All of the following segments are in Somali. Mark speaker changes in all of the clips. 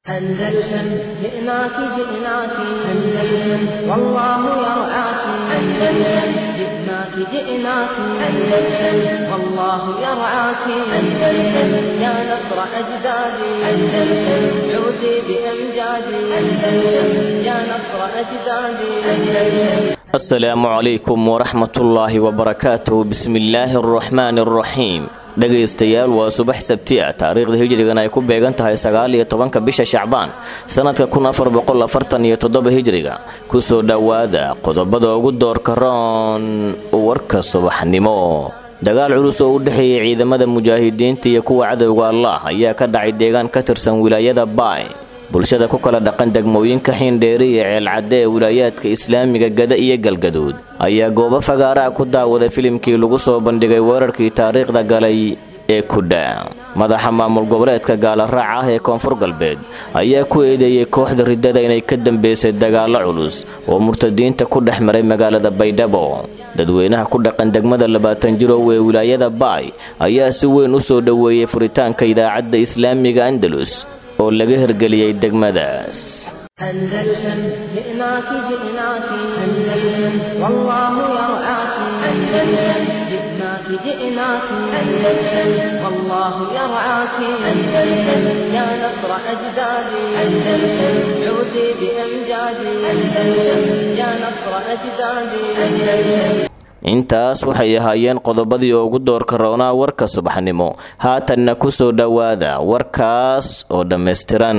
Speaker 1: أندلسن جئناك جئناك أندلسن والله يرعاك أندلسن جئناك جئناك أندلسن والله يرعاك أندلسن يا نصر أجدادي أندلسن عودي بأمجادي أندلسن يا نصر أجدادي أندلسن
Speaker 2: asalaamu calaykum waraxmatullaahi wabarakaatuh bismillaahi araxmaani araxiim dhegaystayaal waa subax sabti ah taariikhda hijrigan ay ku beegan tahay sagaal iyo tobanka bisha shacbaan sanadka kun afar boqol afartan iyo toddoba hijriga kusoo dhowaada qodobada ugu doorka roon warka subaxnimo dagaal culus oo u dhexeeyay ciidamada mujaahidiinta iyo kuwa cadowga allah ayaa ka dhacay deegaan ka tirsan wilaayada baay bulshada ku kala dhaqan degmooyinka xiindheeri iyo ceelcadde ee wilaayaadka islaamiga gada iyo galgaduud ayaa goobo fagaaraha ku daawaday filimkii lagu soo bandhigay weerarkii taariikhda galay ee kudha madaxa maamul goboleedka gaalaraaca ah ee koonfur galbeed ayaa ku eedeeyey kooxda riddada inay ka dambeysay dagaallo culus oo murtadiinta ku dhex maray magaalada baydhabo dadweynaha ku dhaqan degmada labaatan jirow ee wilaayada baay ayaa si weyn u soo dhoweeyey furitaanka idaacadda islaamiga andalus oo laga hirgeliyey degmadaas
Speaker 1: أندلسن جئناك جئناك أندلسن والله يرعاك أندلسن جئناك جئناك أندلسن والله يرعاك أندلسن يا نصر أجدادي أندلسن عودي بأمجادي أندلسن يا نصر أجدادي أندلسن
Speaker 2: intaas waxay ahaayeen qodobadii ugu doorka roonaa warka subaxnimo haatanna ku soo dhowaada warkaas oo dhammaystiran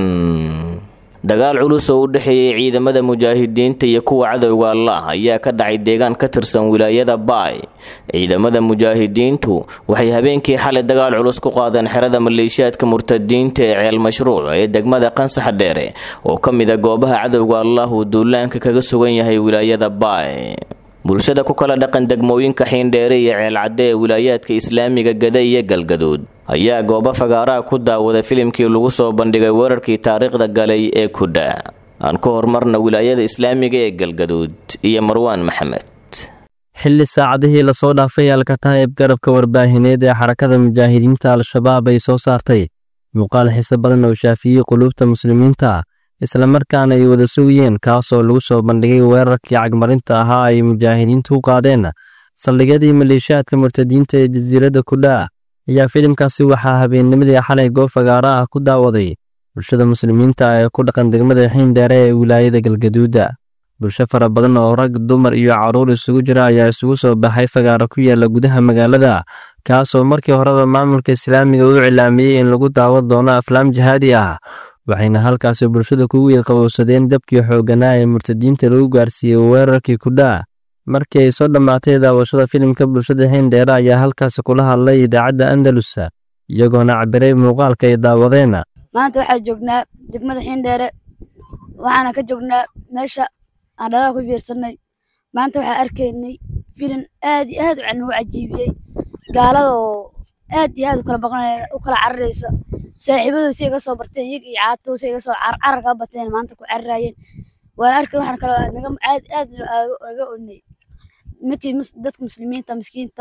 Speaker 2: dagaal culus oo u dhexeeyay ciidamada mujaahidiinta iyo kuwa cadowga allah ayaa ka dhacay deegaan ka tirsan wilaayada baay ciidamada mujaahidiintu waxay habeenkii xalay dagaal culus ku qaadeen xerada maleeshiyaadka murtadiinta ee ceel mashruuc ee degmada qansax dheere oo ka mid a goobaha cadowga allah uu duulaanka kaga sugan yahay wilaayada baay bulshada ku kala dhaqan degmooyinka xiindheere iyo ceelcadde ee wilaayaadka islaamiga gada iyo galgaduud ayaa goobo fagaaraha ku daawaday filimkii lagu soo bandhigay weerarkii taariikhda galay ee kudha aan ku horumarna wilaayada islaamiga ee galgaduud iyo marwaan maxamed
Speaker 3: xilli saacadihii lasoo dhaafay alkataa'ib garabka warbaahineed ee xarakada mujaahidiinta al-shabaab ay soo saartay muuqaal xiise badan oo shaafiyey quluubta muslimiinta islamarkaana ay wada sugayeen kaasoo lagu soo bandhigay weerarkii cagmarinta ahaa ay mujaahidiintu u qaadeen saldhigyadii maleeshiyaadka murtadiinta ee jasiiradda kudha ayaa filimkaasi waxaa habeennimadii xalay goob fagaara ah ku daawaday bulshada muslimiinta ee ku dhaqan degmada xiindheere ee wilaayada galgaduuda bulsho fara badan oo rag dumar iyo carruur isugu jira ayaa isugu soo baxay fagaara ku yaala gudaha magaalada kaasoo markii horeba maamulka islaamiga u cilaamiyey in lagu daawan doono aflaam jihaadi ah waxayna halkaasi bulshada kugu yilqabowsadeen dabkii xoogganaa ee murtadiinta lagu gaarsiiyey weerarkii kudha markii ay soo dhammaatay daawashada filimka bulshada xiindheere ayaa halkaasi kula hadlay idaacadda andalus iyagoona cabiray muuqaalka ay daawadeen
Speaker 4: maanta waxaa joognaa degmada xiindheere waxaana ka joognaa meesha aan dhalaha ku fiirsanay maanta waxaa arkaynay filim aad iyo aad nagu cajiibiyey gaalada oo aad iyo aad u kala cararaysa saaxiibadu si iga soo barteen iyaga iyo caato si iga soo carar ka bateen maanta ku cararaayeen waan arkay waxaan kale naga aad aad naga onay ninkii dadka muslimiinta miskiinta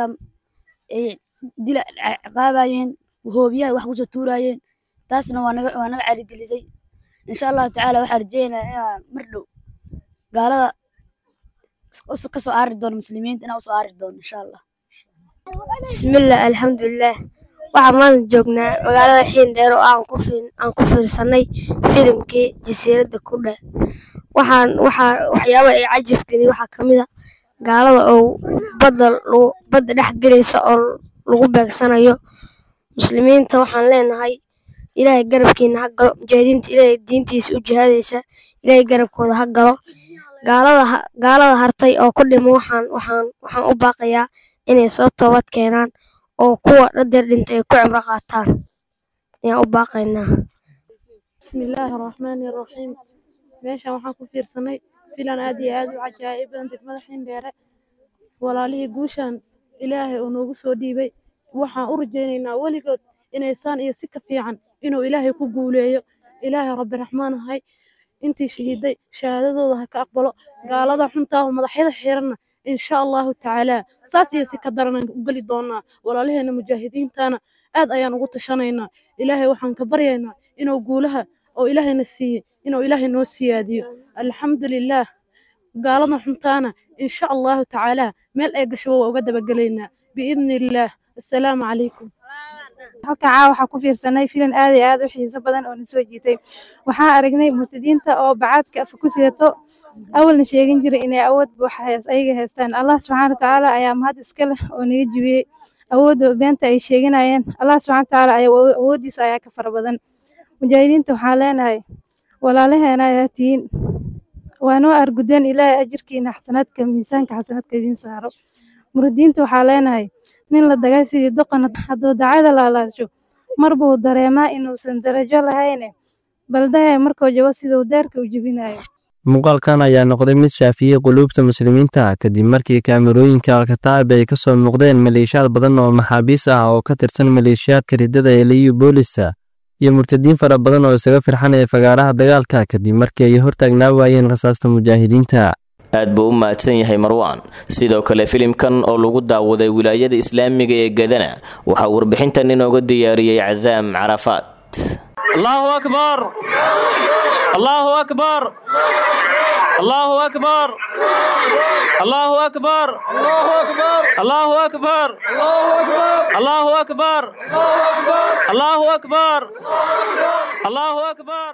Speaker 4: ay dila ciqaabayeen hoobiyaha wax kusoo tuurayeen taasna waa naga waa naga carigelisay insha allahu tacaala waxaan rajeynayaa inaan mar dhow gaalada kasoo aari doono muslimiinta inaan usoo aari doono insha allah
Speaker 5: bismillah alxamdulilah waxaan maanta joognaa magaalada xiindheer oo aan ku fiirsanay filimkii jasiiradda kudha waxaan waxaa waxyaaba ay cajab geliyay waxaa ka mid a gaalada oo badda badda dhex gelaysa oo lagu beegsanayo muslimiinta waxaan leenahay ilaahay garabkiina ha galo mujaahidiinta ilaahay diintiisa u jihaadaysa ilaahay garabkooda ha galo gaalada gaalada hartay oo ku dhimo waxaan waxaan waxaan u baaqayaa inay soo toobad keenaan oo kuwa dhadeer dhintay ay ku cibro qaataan ayaan u baaqaynaa
Speaker 6: bismillaahi raxmaani raxiim meeshan waxaan ku fiirsanay filan aad iyo aad u cajaa'ib badan degmada xiindheere walaalihii guushan ilaahay uu noogu soo dhiibay waxaan u rajaynaynaa weligood inaysaan iyo si ka fiican inuu ilaahay ku guuleeyo ilaahay rabbi raxmaan ahay intii shahiiday shahaadadooda ha ka aqbalo gaalada xuntaahu madaxyada xiranna insha allahu tacaala saas iyo si ka daranaan u geli doonaa walaalaheena mujaahidiintana aad ayaan ugu tashanaynaa ilaahay waxaan ka baryaynaa inuu guulaha oo ilaahayna siiyey inuu ilaahay noo siyaadiyo alxamdulilaah gaalada xuntaana insha allahu tacaala meel ay gashaba waa uga dabagelaynaa biidni illaah assalaamu calaykum
Speaker 7: halkan caawa waxaa ku fiirsanay filan aad iyo aad u xiiso badan oo na soo jiitay waxaan aragnay murtadiinta oo bacaadka afa ku sidato awalna sheegin jiray inay awood buuxa ayaga haystaan allah subxaana watacaala ayaa mahad iska leh oo naga jibiyey awoodda beenta ay sheeganayeen allah subxana watacaala ayaa awooddiisa ayaa ka fara badan mujaahidiinta waxaan leenahay walaalaheena ayaa tihiin waa noo argudeen ilaahay ajirkiina xasanaadka miisaanka xasanaadka idiin saaro muradiinta waxaa leenahay nin la dagay sidii doqon hadduu dacada laalaasho mar buu dareemaa inuusan darajo lahayne baldahay markuu jabo siduu deerka u jebinayo
Speaker 3: muuqaalkan ayaa noqday mid shaafiyey quluubta muslimiinta kadib markii kaamirooyinka alkataab ay ka soo muuqdeen maleeshiyaad badan oo maxaabiis ah oo ka tirsan maleeshiyaadka riddada ee liyu boolisa iyo murtadiin fara badan oo isaga firxanaya fagaaraha dagaalka kadib markii ay hortaagnaa waayeen rasaasta mujaahidiinta
Speaker 2: aad buu u mahadsan yahay marwaan sidoo kale filimkan oo lagu daawaday wilaayada islaamiga ee gadana waxaa warbixintan inooga diyaariyey casaam carafaat
Speaker 8: allahu akbar allahu akbar allahu akbar allahu akbar allahu akbar allahu akbar allahu akbar allahu akbar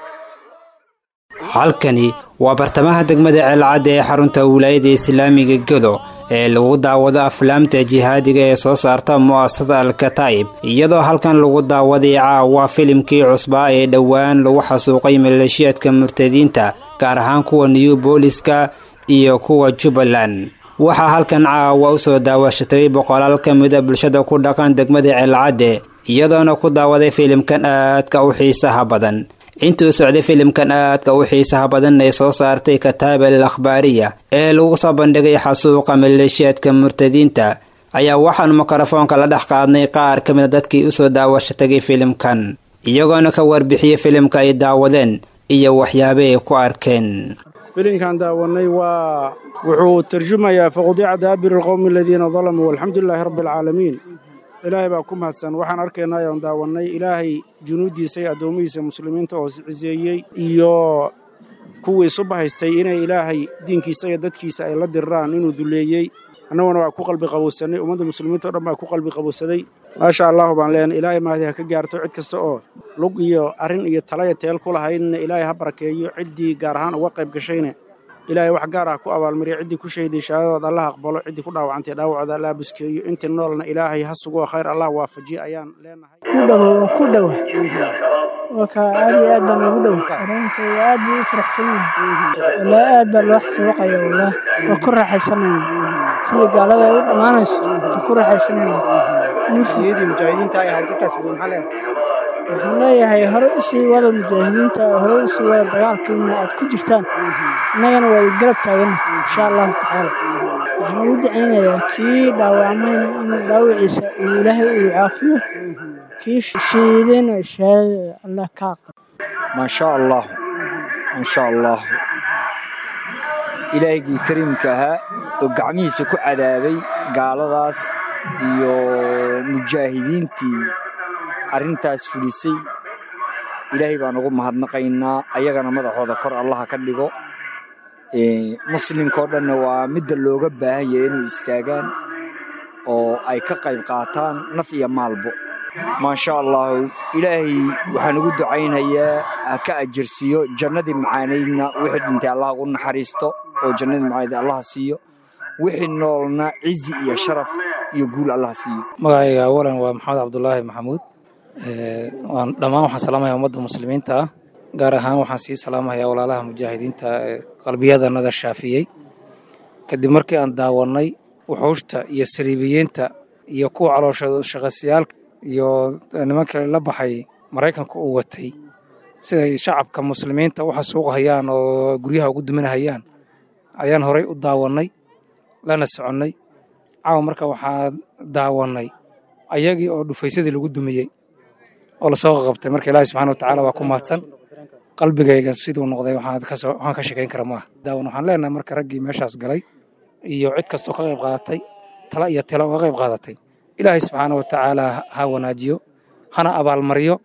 Speaker 9: halkani waa bartamaha degmada ceelcadda ee xarunta wilaayada islaamiga gedo ee lagu daawado aflaamta jihaadiga ee soo saarta mu'asasada alkataa'ib iyadoo halkan lagu daawaday caawa filimkii cusbaa ee dhowaan lagu xasuuqay maleeshiyaadka murtadiinta gaar ahaan kuwa new booliska iyo kuwa jubbaland waxaa halkan caawa u soo daawashatay boqolaal ka mida bulshada ku dhaqan degmada ceelcadde iyadoona ku daawaday filimkan aadka u xiisaha badan intuu socday filimkan aadka u xiisaha badan ay soo saartay kataaba al akhbaariya ee lagu soo bandhigay xasuuqa maleeshiyaadka murtadiinta ayaa waxaanu mikrofoonka la dhex qaadnay qaar ka mida dadkii usoo daawasho tagay filimkan iyagoona ka warbixiyey filimka ay daawadeen iyo waxyaaba ay ku arkeen
Speaker 10: filimkan daawanay waa wuxuu tarjumayaa faqudiica daabir alqowmi aladiina dalamuu walxamdulilaahi rabbi alcaalamiin ilaahay baa ku mahadsan waxaan arkaynaa ayaan daawannay ilaahay junuuddiisa iyo addoomihiisa muslimiinta oo ciseeyey iyo kuwii isu bahaystay inay ilaahay diinkiisa iyo dadkiisa ay la diriraan inuu duleeyey annaguna waa ku qalbi qabowsannay ummadda muslimiinta o dhan baa ku qalbi qabowsaday maasha allahu baan leenay ilaahay mahdi ha ka gaarto cid kasta oo lug iyo arrin iyo talaya teel ku lahaydna ilaahay ha barakeeyo ciddii gaar ahaan uga qayb gashayna ilaahay wax gaar ah ku abaalmariya ciddii ku shahiday shahaadadood allah aqbalo ciddii ku dhaawacantay dhaawacooda allah buskeeyo intii noolna ilaahay ha sugoo khayr allah waafajiyo ayaan leenahay
Speaker 11: ku dhowo ku dhowa waka aad iyo aad baan ugu dhow dareenkayga aad buu u faraxsan yahay walaa aad baa loo xasuuqaya wallah waa ku raaxaysanayna sida gaalada ay u dhammaanayso waa ku raaxaysanayna
Speaker 12: mujaahidiinta ay halkaas maxaa leedahay
Speaker 11: waxaan leeyahay hore u sii wada mujaahidiinta hore u sii wada dagaalkiina aad ku jirtaan innagana waa garab taagana insha allahu tacaala waxaan ugu dacaynayaa kii dhaawacmayna inuu dhaawiciisa uu ilaahay uu caafiyo kii shiidayna shahaadada allah ka aqbal
Speaker 12: maasha allah maasha allah ilaahigii kariimka ahaa oo gacmihiisa ku cadaabay gaaladaas iyo mujaahidiintii arrintaas fulisay ilaahay baan ugu mahadnaqaynaa ayagana madaxooda kor allaha ka dhigo muslimkao dhanna waa midda looga baahan yahay inay istaagaan oo ay ka qayb qaataan naf iyo maalbo maasha allahu ilaahay waxaan ugu ducaynhayaa ha ka ajirsiiyo jannadii macaanaydna wixii dhintay allah ugu naxariisto oo jannadii macaanayd allaha siiyo wixii noolna cizi iyo sharaf iyo guul allaha siiyo
Speaker 13: magacayga awalan waa maxamed cabdulaahi maxamuud dhammaan waxaan salaamayaa ummadda muslimiinta ah gaar ahaan waxaan sii salaamayaa walaalaha mujaahidiinta ee qalbiyadanada shaafiyey kadib markii aan daawannay wuxuushta iyo saliibiyiinta iyo kuwa calooshooda shaqaysayaalka iyo nimanka la baxay maraykanka uu watay siday shacabka muslimiinta u xasuuqhayaan oo guryaha ugu duminahayaan ayaan horay u daawannay lana soconnay caawa marka waxaan daawannay ayagii oo dhufaysadii lagu dumiyey oo lasoo qaqabtay marka ilaahi subxana watacaala waa ku mahadsan qalbigayga siduu noqday waxaan ka sheekayn kara maaha daawan waxaan leenahay marka raggii meeshaas galay iyo cid kastoo ka qayb qaadatay tala iyo tila uga qayb qaadatay ilaahay subxaana watacaala ha wanaajiyo hana abaalmariyo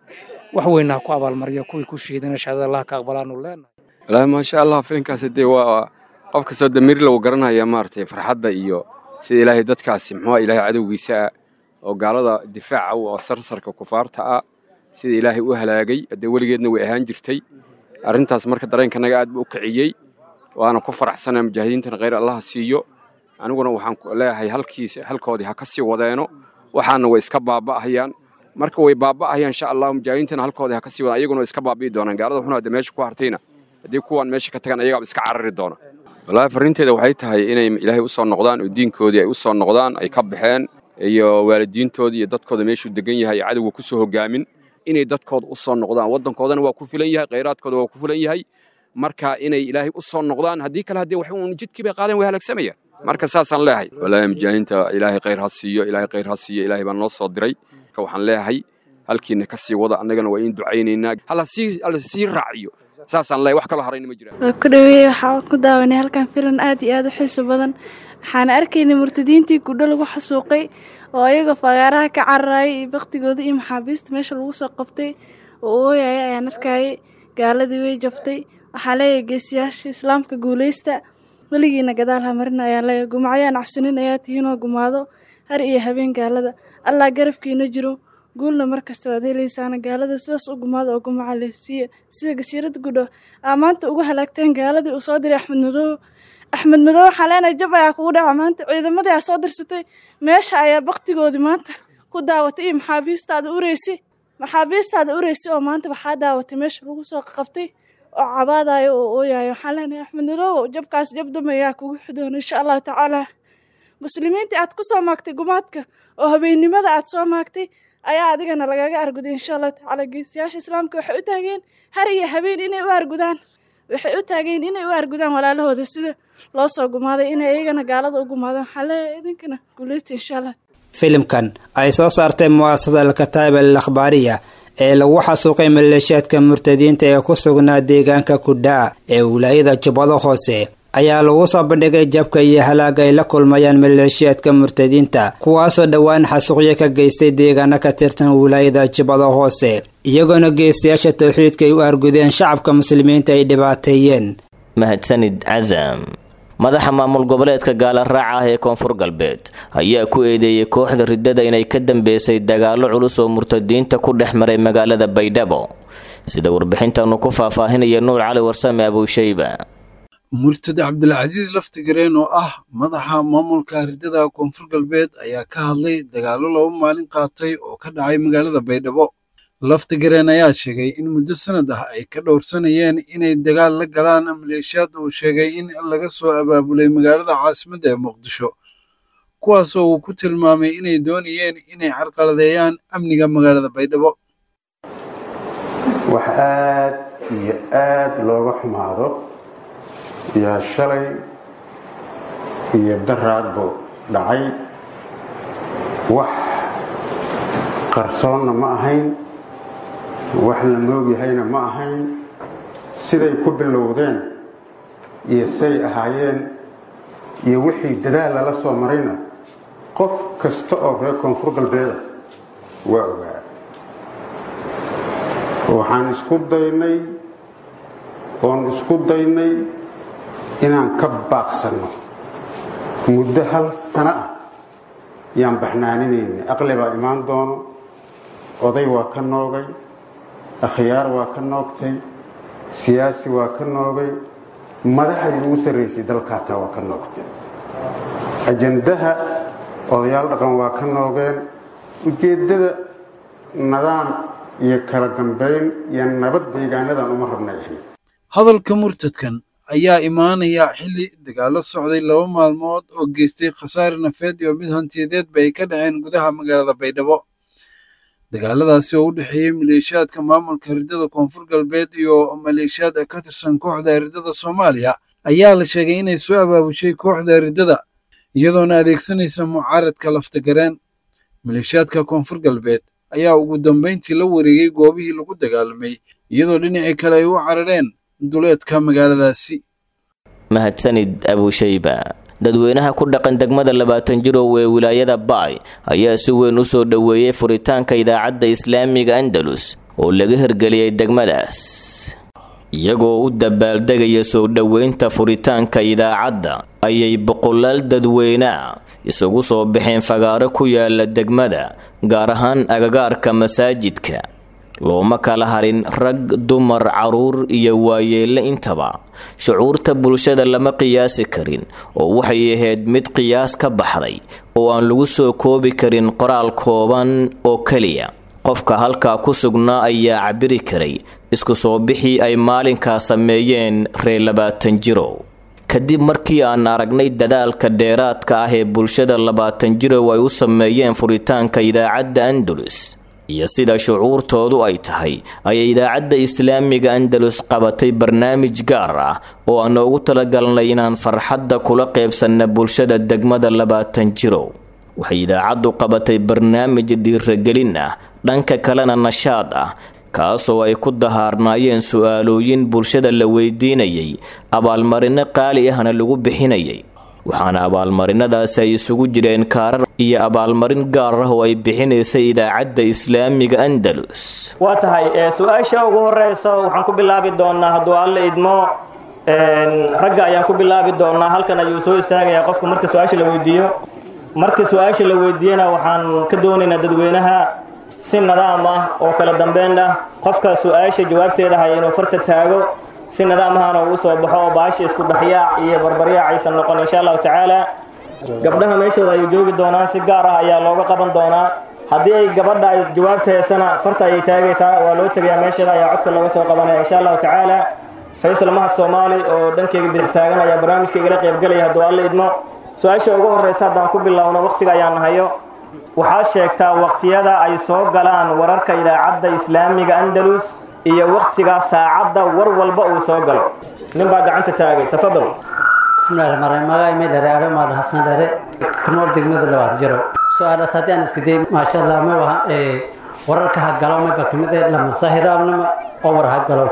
Speaker 13: wax weynna ha ku abaalmariyo kuwii ku shiidana shahaadada allah ka aqbalaanu leenahay
Speaker 14: wallaahi maasha allah filinkaasi dee waa qof kastoo damiir lagu garanaya maaragtay farxadda iyo sida ilaahay dadkaasi muxuu ilaahay cadowgiisa ah oo gaalada difaaca u oo sarsarka kufaarta ah sida ilaahay u halaagay haddee weligeedna way ahaan jirtay arrintaas marka dareenkanaga aad buu u kiciyey waana ku faraxsanaa mujaahidiintana khayr allaha siiyo aniguna waxaan leeyahay halkiis halkoodii ha ka sii wadeeno waxaana way iska baaba'ahayaan marka way baaba'ahayaan insha allah mujaahidiintana halkoodii ha ka sii wadaan ayaguna way iska baabi'i doonaan gaalada xuna hadda meesha ku hartayna haddii kuwaan meesha ka tagaan ayagaaba iska carari doona wallaahi farriinteeda waxay tahay inay ilaahay u soo noqdaan oo diinkoodii ay u soo noqdaan ay ka baxeen iyo waalidiintoodii iyo dadkooda meeshuu degan yahay iyo cadowga ku soo hogaamin inay dadkooda u soo noqdaan waddankoodana waa ku filan yahay khayraadkooda waa ku filan yahay marka inay ilaahay u soo noqdaan haddii kale haddii wax uun jidkii bay qaadeen way halaagsamayaan marka saasaan leeyahay wallaahi mujaahidiinta ilaahay khayr ha siiyo ilaahay khayr ha siiyo ilaahay baan noo soo diray marka waxaan leeyahay halkiina ka sii wada annagana waa in ducaynaynaa hala sii hala sii raaciyo saasaan leeyahay wax kaloo harayna ma jiraan
Speaker 15: waa ku dhaweeye waxaa ku daawanay halkan filan aad iyo aad u xiiso badan waxaana arkaynay murtadiintii gudho lagu xasuuqay oo ayaga fagaaraha ka cararayay iyo baktigooda iyo maxaabiista meesha lagu soo qabtay oo ooyaya ayaan arkayay gaaladii way jabtay waxaa leeyahay geesiyaasha islaamka guulaysta weligiina gadaal ha marina ayaa leeyahay gumacyaan cabsanin ayaa tihiinoo gumaado har iyo habeen gaalada allah garabkiina jiro guulna mar kasta waad helaysaana gaalada sidaas u gumaada oo gumaca leefsiiya sida gasiirada gudho aa maanta ugu halaagteen gaaladii uu soo diray axmed madoobe axmed madoobe waxaa leenahay jab ayaa kugu dhaca maanta ciidamadii aa soo dirsatay meesha ayaa baktigoodii maanta ku daawatay iyo maxaabiistaada ureysi maxaabiistaada ureysi oo maanta waxaa daawatay meesha lagu soo qabtay oo cabaadayo oo ooyayo waxaan leenahay axmed madoobe jabkaas jab duma ayaa kugu xidoona insha allahu tacaala muslimiintii aad ku soo maagtay gumaadka oo habeennimada aad soo maagtay ayaa adigana lagaga arguday insha allahu tacaala geesiyaasha islaamka waxay u taageen har iyo habeen inay u argudaan waxay u taageen inay u argudaan walaalahooda sida loo soo gumaaday inay iyagana gaalada u gumaadaan waxaa leeyahay idinkana guuleysta insha allah
Speaker 9: filimkan ay soo saartay mu'asasada alkataib al akhbaariya ee lagu xasuuqay maleeshiyaadka murtadiinta ee ku sugnaa deegaanka kudhaa ee wilaayada jubbado hoose ayaa lagu soo bandhigay jabka iyo halaaga ay la kulmayaan maleeshiyaadka murtadiinta kuwaasoo dhowaan xasuuqyo ka geystay deegaano ka tirsan wilaayada jubbada hoose iyagoona geestayaasha towxiidka ay u argudeen shacabka muslimiinta ay dhibaateeyeen
Speaker 2: mahadsanid casam madaxa maamul goboleedka gaala raaca ah ee koonfur galbeed ayaa ku eedeeyey kooxda riddada inay ka dambeysay dagaallo culus oo murtadiinta ku dhex maray magaalada baydhabo sida warbixintanu ku faahfaahinaya nuur cali warsame abuushayba
Speaker 16: murtad cabdilcasiis laftigareen oo ah madaxa maamulka riddada koonfur galbeed ayaa ka hadlay dagaallo laba maalin qaatay oo ka dhacay magaalada baydhabo laftigareen ayaa sheegay in muddo sanad ah ay ka dhowrsanayeen inay dagaal la galaan maleeshiyaad uu sheegay in laga soo abaabulay magaalada caasimadda ee muqdisho kuwaasoo uu ku tilmaamay inay doonayeen inay carqaladeeyaan amniga magaalada baydhabo
Speaker 17: wax aad iyo aad looga xumaado yaa shalay iyo daraadbu dhacay wax qarsoonna ma ahayn wax la moogyahayna ma ahayn siday ku bilowdeen iyo say ahaayeen iyo wixii dadaal lala soo marayna qof kasta oo reer koonfur galbeeda waa ogaa waxaan isku daynay oon isku daynay inaan ka baaqsanno muddo hal sano ah yaan baxnaaninaynay aqli baa imaan doono oday waa ka noogay akhyaar waa ka noogtay siyaasi waa ka noogay madaxdii ugu sarraysay dalkaata waa ka noogtay ajandaha odayaal dhaqan waa ka noogeen ujeeddada nidaam iyo kala dambayn iyo nabad deegaanadan uma rabnay ahayd
Speaker 16: hadalka murtadkan ayaa imaanaya xilli dagaallo socday laba maalmood oo geystay khasaare nafeed iyo mid hantiyadeedba ay ka dhaceen gudaha magaalada baydhabo dagaaladaasi oo u dhexeeyey maleeshiyaadka maamulka riddada koonfur galbeed iyo maleeshiyaad ka tirsan kooxda riddada soomaaliya ayaa la sheegay inay soo abaabushay kooxda riddada iyadoona adeegsanaysa mucaaradka laftagareen maleeshiyaadka koonfur galbeed ayaa ugu dambayntii la wareegay goobihii lagu dagaalamay iyadoo dhinacii kale ay u carareen duleedka magaaladaasi
Speaker 2: mahadsanid abuushayba dadweynaha ku dhaqan degmada labaatan jirow ee wilaayada baay ayaa si weyn u soo dhoweeyey furitaanka idaacadda islaamiga andalus oo laga hirgeliyey degmadaas iyagoo u dabaaldegaya soo dhoweynta furitaanka idaacadda ayay boqolaal dadweynea isugu soo baxeen fagaaro ku yaala degmada gaar ahaan agagaarka masaajidka looma kala harin rag dumar caruur iyo waayeelle intaba shucuurta bulshada lama qiyaasi karin oo waxay ahayd mid qiyaas ka baxday oo aan lagu soo koobi karin qoraal kooban oo keliya qofka halkaa ku sugnaa ayaa cabiri karay isku soo bixii ay maalinkaa sameeyeen reer labaatan jirow kadib markii aan aragnay dadaalka dheeraadka ah ee bulshada labaatan jirow ay u sameeyeen furitaanka idaacadda andalus iyo sida shucuurtoodu ay tahay ayay idaacadda islaamiga andalus qabatay barnaamij gaar ah oo aan ugu talagalnay inaan farxadda kula qeybsanna bulshada degmada labaatan jirow waxay idaacaddu qabatay barnaamij dhiiragelin ah dhanka kalena nashaad ah kaasoo ay ku dahaarnaayeen su-aalooyin bulshada la weydiinayay abaalmarino qaali ahna lagu bixinayay waxaana abaalmarinadaasi ay isugu jireen kaarar iyo abaalmarin gaar ah oo ay bixinaysay idaacadda islaamiga andalus
Speaker 18: waa tahay su-aasha ugu horeyso waxaan ku bilaabi doonaa hadduu alle idmo ragga ayaan ku bilaabi doonaa halkan ayuu soo istaagayaa qofka marka su-aasha la weydiiyo marka su-aasha la weydiiyana waxaan ka doonaynaa dadweynaha si nidaam ah oo kala dambeyn ah qofka su-aasha jawaabteeda haya inuu farta taago si nidaam ahana uu soo baxo oo baasha isku dhexyaac iyo barbaryaac aysan noqon insha allahu tacaala gabdhaha meeshooda ayay joogi doonaan si gaar ah ayaa looga qaban doonaa haddii ay gabadha ay jawaabta heesana farta ayay taagaysaa waa loo tegayaa meesheeda ayaa codka looga soo qabanaya insha allahu tacaala faysal mahad soomaali oo dhankeyga bidix taagan ayaa barnaamijka igala qaybgelaya hadduu alle idmo su-aasha ugu horeysa haddaan ku bilowno waqtiga ayaan hayo waxaad sheegtaa waqtiyada ay soo galaan wararka idaacadda islaamiga andalus iyo waqtiga saacadda war walba uu soo galo nin baa gacanta taagay tafadal
Speaker 19: bismillahi rahmaan magaay may dhere alo maal xasan dhere kunool degmada labaad jiro su-aalaas haddii aan iska day maasha allah ma waha wararka ha galo mayba kamid eh lamasahiraabnama oo war ha galo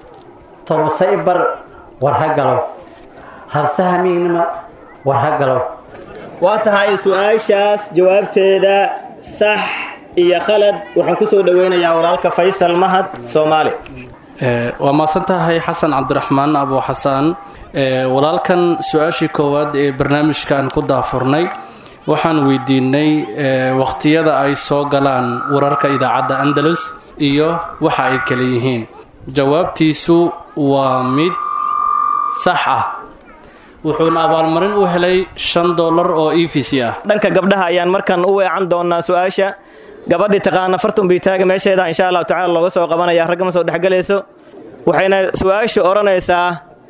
Speaker 19: tolose ibar war ha galo halsahamiignama war ha galo
Speaker 18: waa tahay su-aashaas jawaabteeda sax iyo khalad waxaan ku soo dhoweynayaa walaalka faysal mahad soomaali
Speaker 20: waa maasan tahay xasan cabdiraxmaan abu xasaan walaalkan su-aashii koowaad ee barnaamijkan ku daafurnay waxaan weydiinay waqtiyada ay soo galaan wararka idaacadda andalus iyo waxa ay kale yihiin jawaabtiisu waa mid sax ah wuxuuna abaalmarin u helay shan dollar oo e v c ah
Speaker 18: dhanka gabdhaha ayaan markan u weecan doonaa su-aasha gabadhii taqaana fartun biitaaga meesheeda insha allahu tacala looga soo qabanaya ragga ma soo dhexgelayso waxayna su-aasha odhanaysaa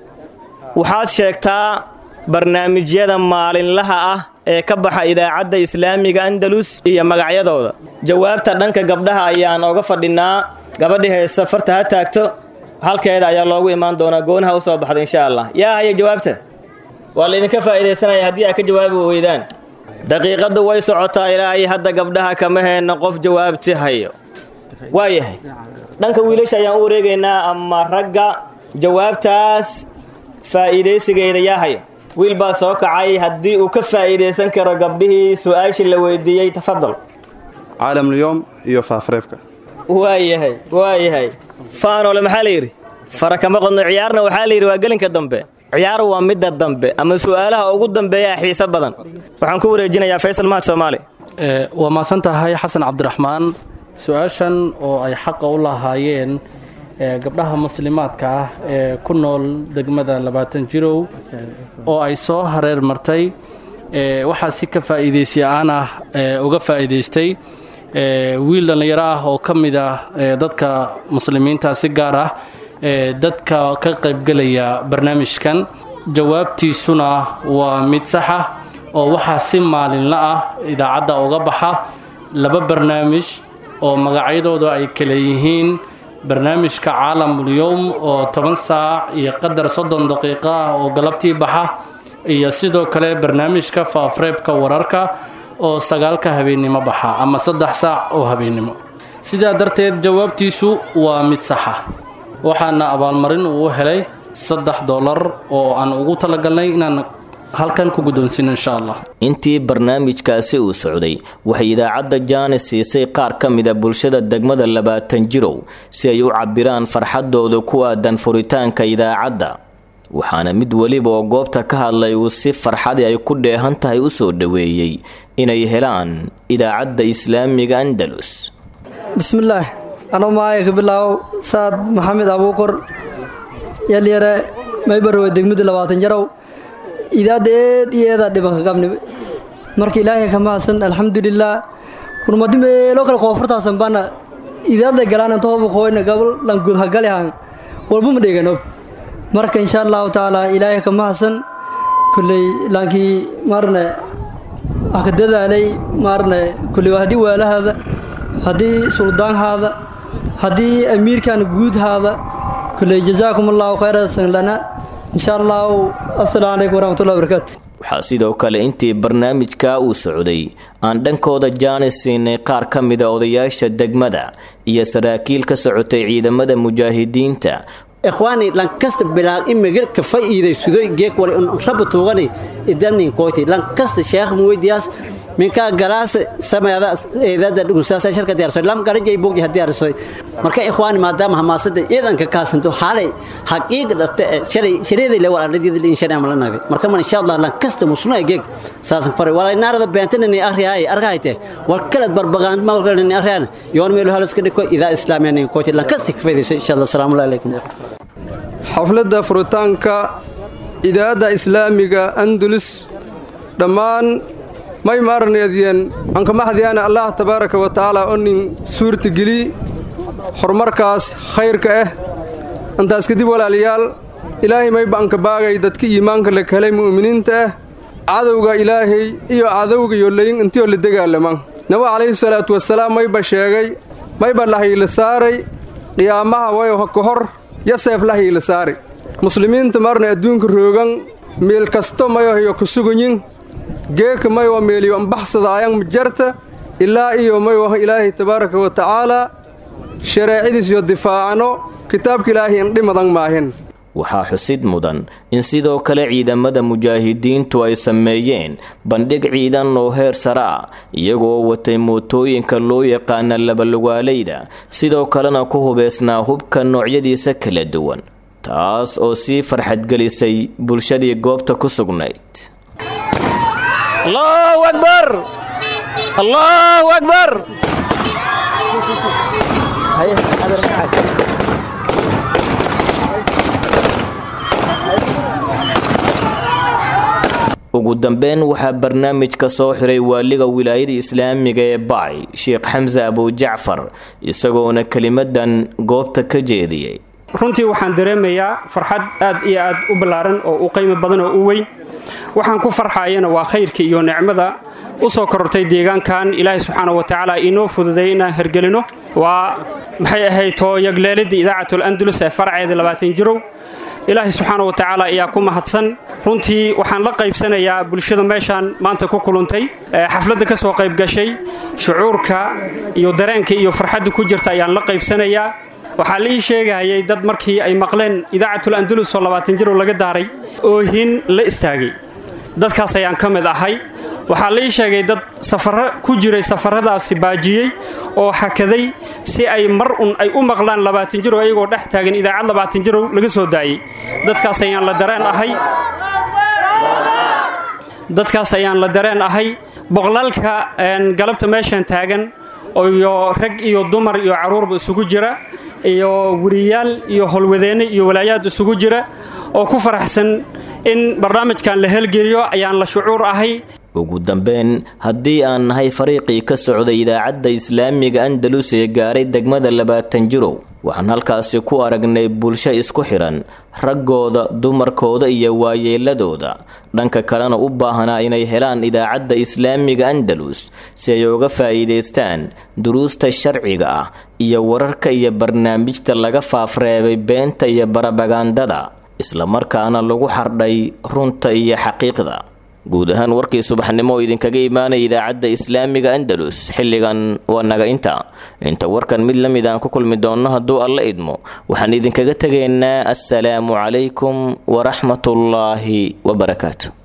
Speaker 18: waxaad sheegtaa barnaamijyada maalinlaha ah ee ka baxa idaacadda islaamiga andalus iyo magacyadooda jawaabta dhanka gabdhaha ayaan ooga fadhinaa gabadhii haysa farta ha taagto halkeeda ayaa loogu imaan doonaa goonaha u soo baxda insha allah yaa haya jawaabta waa laydinka faa'iidaysanaya haddii aad ka jawaabi weydaan daqiiqaddu way socotaa ilaa ay hadda gabdhaha kama heenna qof jawaabti hayo waayahay dhanka wiilasha ayaan u wareegaynaa ama ragga jawaabtaas faa'iidaysigeeda yaa haya wiil baa soo kacay haddii uu ka faa'iidaysan karo gabdhihii su-aashii la weydiiyey tafadal
Speaker 21: caalamulyoom iyo faafreebka
Speaker 18: waayahay waayahay faanole maxaa la yidhi fara kama qodno ciyaarna waxaa la yidhi waa gelinka dambe ciyaar waa midda dambe ama su-aalaha ugu dambeeyaa xiiso badan waxaan ku wareejinayaa faysal mahad soomaali
Speaker 20: waa maasan tahay xasan cabdiraxmaan su-aashan oo ay xaqa u lahaayeen gabdhaha muslimaadka ah ee ku nool degmada labaatan jirow oo ay soo hareer martay waxaa si ka faa'iidaysi aan ah uga faa'iidaystay wiil dhallinyaro ah oo ka mid ah dadka muslimiinta si gaar ah dadka ka qaybgelaya barnaamijkan jawaabtiisuna waa mid sax ah oo waxaa si maalinla ah idaacadda uga baxa laba barnaamij oo magacyadooda ay kale yihiin barnaamijka caalamulyowm oo toban saac iyo qadar soddon daqiiqo ah oo galabtii baxa iyo sidoo kale barnaamijka faafreebka wararka oo sagaalka habeennimo baxa ama saddex saac oo habeennimo sidaa darteed jawaabtiisu waa mid saxa waxaana abaalmarin uu helay saddex dollar oo aan ugu talagalnay inaan halkan ku guddoonsiina insha allah
Speaker 2: intii barnaamijkaasi uu socday waxay idaacadda jaanis siisay qaar ka mida bulshada degmada labaatan jirow si ay u cabbiraan farxaddooda ku aadan furitaanka idaacadda waxaana mid weliba oo goobta ka hadlay uu si farxadii ay ku dheehan tahay u soo dhoweeyey inay helaan idaacadda islaamiga andalus
Speaker 1: bismillaah anoo maaya ka bilaabow saad maxamed abuukor yalyare maybarwe degmada labaatan jarow idaadda eed iyo eedaa dhibanka qabni marka ilaahay ka mahadsan alxamdulilaah kurmadi meelo kale koonfurtaasan baana idaadda galaan intooba qoyna gabal lan gudhagalihan walbuma dheganob marka insha allahu tacaala ilaahay ka mahadsan kulley laankii maarne aka dadaalay maarne kulley haddii waalahaada haddii suldaanhaada haddii amiirkan guudhaada kulley jazaakum allahu khayrasan lana insha allahu assalaamu calaykum waraxmatullahi wabarakaatu
Speaker 2: waxaa sidoo kale intii barnaamijka uu socday aan dhankooda jaanis siinay qaar ka mida odayaasha degmada iyo saraakiil ka socotay ciidamada mujaahidiinta
Speaker 22: ikhwaani lankasta bilaal imigir ka fa'iiday sudoy geek wali un rabba tuugani idamnin koyti lankasta sheekh muweydiyaas minkaa galaas sameeda eedada dhugusaasa sharka diyaarso lam garajay bogdi hadiyaarso marka ikhwaani maadaama hamaasada ciidanka kaasanto xaalay xaqiiqa dhate shalay shareeday le wala ladii in shalay amala nagay marka man insha Allah lankasta musna geek saasan fare wala naarada beentana ni akhriyaay arkayte wal kala barbaqaan ma wal kala ni akhriyaan yoon meel halaska dhiko ida islaamiyan koyti lankasta ka faydayso insha Allah salaamu alaykum
Speaker 23: xafladda furitaanka idaacadda islaamiga andalus dhammaan may maarneediyeen ankamaxdiyaana allah tabaaraka wa tacaala oo nin suurtageli horumarkaas khayrka ah intaas kadib walaalayaal ilaahay mayba anka baagay dadka iimaanka la helay mu'miniinta ah cadowga ilaahay iyo cadowga iyo layin intiyoo la dagaalama nabi calayhi salaatu wasalaam mayba sheegay mayba lahayle saaray qiyaamaha wayo ka hor yaseef lahayle saari muslimiinta marna adduunka roogan meel kasto mayohyo ku suganyin geeka maywa meeliyo ambaxsadaayan majarta ilaa iyo maywa ilaahay tabaaraka wa tacaalaa shareecadiis iyo difaacano kitaabka ilaahay indhimadan maahin
Speaker 2: waxaa xusid mudan in sidoo kale ciidamada mujaahidiintu ay sameeyeen bandhig ciidan oo heer sare ah iyagoo watay mootooyinka loo yaqaana labalugaalayda sidoo kalena ku hubeysnaa hubka noocyadiisa kala duwan taas oo sii farxadgelisay bulshadii goobta ku sugnayd
Speaker 8: الله أكبر الله أكبر
Speaker 2: ugu dambeyn waxaa barnaamijka soo xiray waaliga wilaayada islaamiga ee bacay sheekh xamse abujacfar isagoona kelimadan goobta ka jeediyey
Speaker 24: runtii waxaan dareemayaa farxad aad iyo aad u ballaaran oo u qiimo badan oo u weyn waxaan ku farxaayana waa khayrka iyo nicmada u soo korortay deegaankan ilaahay subxaana wa tacaala inoo fududay inaan hergelino waa maxay ahayd too yagleelidda idaacatul andalus ee farceeda labaatan jirow ilaahay subxaana wa tacaala ayaa ku mahadsan runtii waxaan la qaybsanayaa bulshada meeshaan maanta ku kuluntay xafladda ka soo qayb gashay shucuurka iyo dareenka iyo farxadda ku jirta ayaan la qaybsanayaa waxaa la ii sheegayay dad markii ay maqleen idaacatul andalus oo labaatan jirow laga daaray oohin la istaagay dadkaas ayaan ka mid ahay waxaa la ii sheegay dad safarro ku jiray safarradaasi baajiyey oo hakaday si ay mar un ay u maqlaan labaatan jirow ayagoo dhex taagan idaacad labaatan jirow laga soo daayey dadkaas ayaan la dareen ahay dadkaas ayaan la dareen ahay boqolaalka galabta meeshan taagan iyo rag iyo dumar iyo carruurba isugu jira iyo weriyaal iyo howlwadeenne iyo walaayaad isugu jira oo ku faraxsan in barnaamijkan la helgeliyo ayaan la shucuur ahay
Speaker 2: ugu dambeyn haddii aan nahay fariiqii ka socday idaacadda islaamiga andalus ee gaaray degmada labaatan jirow waxaan halkaasi ku aragnay bulsho isku xidhan raggooda dumarkooda iyo waayeeladooda dhanka kalena u baahanaa inay helaan idaacadda islaamiga andalus si ay uga faa'iidaystaan duruusta sharciga ah iyo wararka iyo barnaamijta laga faafreebay beenta iyo barabagandada islamarkaana lagu xardhay runta iyo xaqiiqda guud ahaan warkii subaxnimo oo idinkaga imaanaya idaacadda islaamiga andalus xilligan waa naga inta inta warkan mid la mid aan ku kulmi doonno hadduu alla idmo waxaan idinkaga tegaynaa assalaamu calaykum waraxmatullaahi wabarakaatu